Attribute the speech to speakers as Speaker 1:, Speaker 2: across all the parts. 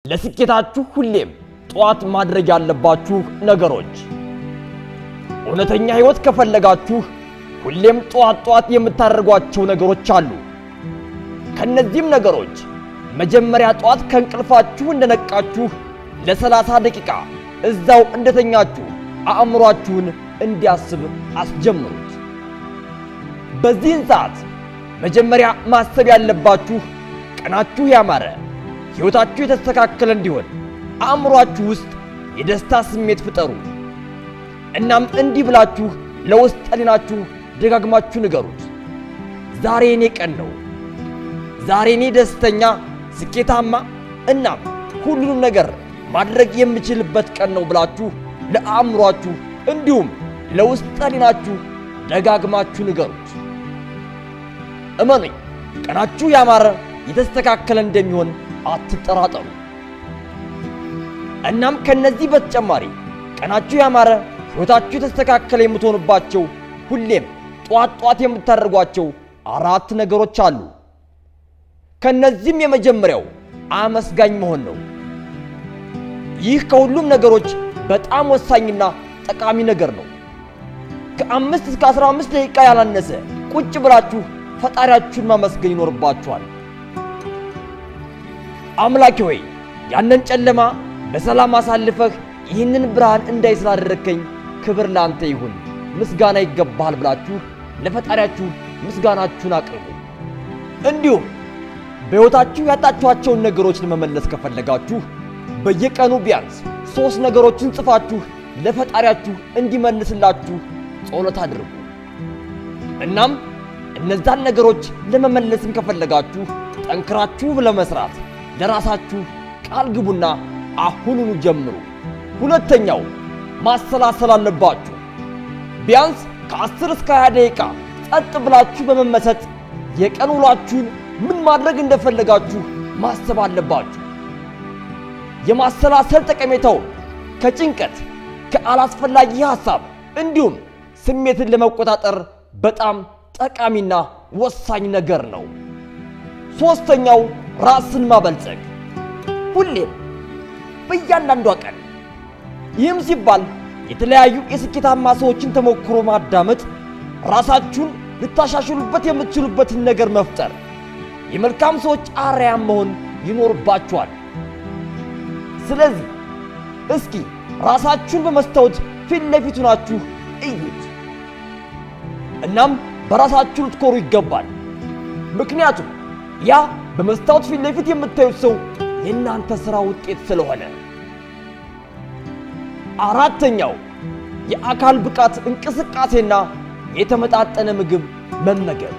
Speaker 1: ለስኬታችሁ ሁሌም ጠዋት ማድረግ ያለባችሁ ነገሮች። እውነተኛ ሕይወት ከፈለጋችሁ ሁሌም ጠዋት ጠዋት የምታደርጓቸው ነገሮች አሉ። ከነዚህም ነገሮች መጀመሪያ ጠዋት ከእንቅልፋችሁ እንደነቃችሁ ለሰላሳ ደቂቃ እዛው እንደተኛችሁ አእምሯችሁን እንዲያስብ አስጀምሩት። በዚህን ሰዓት መጀመሪያ ማሰብ ያለባችሁ ቀናችሁ ያማረ፣ ሕይወታችሁ የተስተካከለ እንዲሆን አእምሯችሁ ውስጥ የደስታ ስሜት ፍጠሩ። እናም እንዲህ ብላችሁ ለውስጥ ሕሊናችሁ ደጋግማችሁ ንገሩት። ዛሬ እኔ ቀን ነው። ዛሬ እኔ ደስተኛ፣ ስኬታማ እናም ሁሉንም ነገር ማድረግ የምችልበት ቀን ነው ብላችሁ ለአእምሯችሁ እንዲሁም ለውስጥ ሕሊናችሁ ደጋግማችሁ ንገሩት። እመኑኝ፣ ቀናችሁ ያማረ የተስተካከለ እንደሚሆን አትጠራጠሩ። እናም ከነዚህ በተጨማሪ ቀናችሁ ያማረ ሕይወታችሁ የተስተካከለ የምትሆኑባቸው ሁሌም ጧት ጧት የምታደርጓቸው አራት ነገሮች አሉ። ከነዚህም የመጀመሪያው አመስጋኝ መሆን ነው። ይህ ከሁሉም ነገሮች በጣም ወሳኝና ጠቃሚ ነገር ነው። ከአምስት እስከ አስራ አምስት ደቂቃ ያላነሰ ቁጭ ብላችሁ ፈጣሪያችሁን ማመስገን ይኖርባችኋል። አምላኬ ሆይ ያንን ጨለማ በሰላም አሳልፈህ ይህንን ብርሃን እንዳይ ስላደረግከኝ ክብር ለአንተ ይሁን፣ ምስጋና ይገባሃል ብላችሁ ለፈጣሪያችሁ ምስጋናችሁን አቅርቡ። እንዲሁም በሕይወታችሁ ያጣችኋቸውን ነገሮች ለመመለስ ከፈለጋችሁ በየቀኑ ቢያንስ ሦስት ነገሮችን ጽፋችሁ ለፈጣሪያችሁ እንዲመልስላችሁ ጸሎት አድርጉ። እናም እነዛን ነገሮች ለመመለስም ከፈለጋችሁ ጠንክራችሁ ለመስራት ለራሳችሁ ቃል ግቡና አሁኑኑ ጀምሩ። ሁለተኛው ማሰላሰል አለባችሁ። ቢያንስ ከ10 እስከ 20 ደቂቃ ጸጥ ብላችሁ በመመሰጥ የቀን ውሏችሁን ምን ማድረግ እንደፈለጋችሁ ማሰብ አለባችሁ። የማሰላሰል ጠቀሜታው ከጭንቀት ከአላስፈላጊ ሐሳብ እንዲሁም ስሜትን ለመቆጣጠር በጣም ጠቃሚና ወሳኝ ነገር ነው። ሦስተኛው ራስን ማበልጸግ ሁሌም በእያንዳንዷ ቀን። ይህም ሲባል የተለያዩ የስኬታማ ሰዎችን ተሞክሮ ማዳመጥ፣ ራሳችሁን ልታሻሽሉበት የምትችሉበትን ነገር መፍጠር፣ የመልካም ሰዎች አርአያም መሆን ይኖርባችኋል። ስለዚህ እስኪ ራሳችሁን በመስታወት ፊት ለፊት ሆናችሁ እዩት። እናም በራሳችሁ ልትኮሩ ይገባል። ምክንያቱም ያ በመስታወት ፊት ለፊት የምታዩት ሰው የእናንተ ሥራ ውጤት ስለሆነ። አራተኛው የአካል ብቃት እንቅስቃሴና የተመጣጠነ ምግብ መመገብ።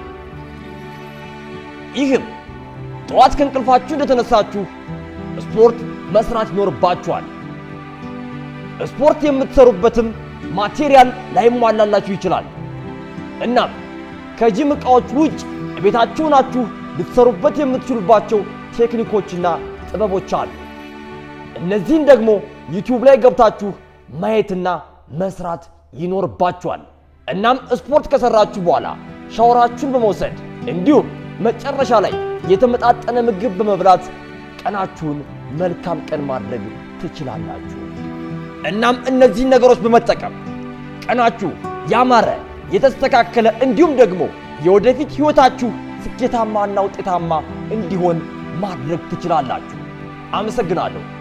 Speaker 1: ይህም ጠዋት ከእንቅልፋችሁ እንደተነሳችሁ ስፖርት መስራት ይኖርባችኋል። ስፖርት የምትሰሩበትም ማቴሪያል ላይሟላላችሁ ይችላል። እናም ከጂም ዕቃዎች ውጭ ቤታችሁ ናችሁ ልትሰሩበት የምትችሉባቸው ቴክኒኮችና ጥበቦች አሉ። እነዚህን ደግሞ ዩቲዩብ ላይ ገብታችሁ ማየትና መስራት ይኖርባችኋል። እናም ስፖርት ከሰራችሁ በኋላ ሻወራችሁን በመውሰድ እንዲሁም መጨረሻ ላይ የተመጣጠነ ምግብ በመብላት ቀናችሁን መልካም ቀን ማድረግ ትችላላችሁ። እናም እነዚህን ነገሮች በመጠቀም ቀናችሁ ያማረ የተስተካከለ እንዲሁም ደግሞ የወደፊት ሕይወታችሁ ስኬታማና ውጤታማ እንዲሆን ማድረግ ትችላላችሁ። አመሰግናለሁ።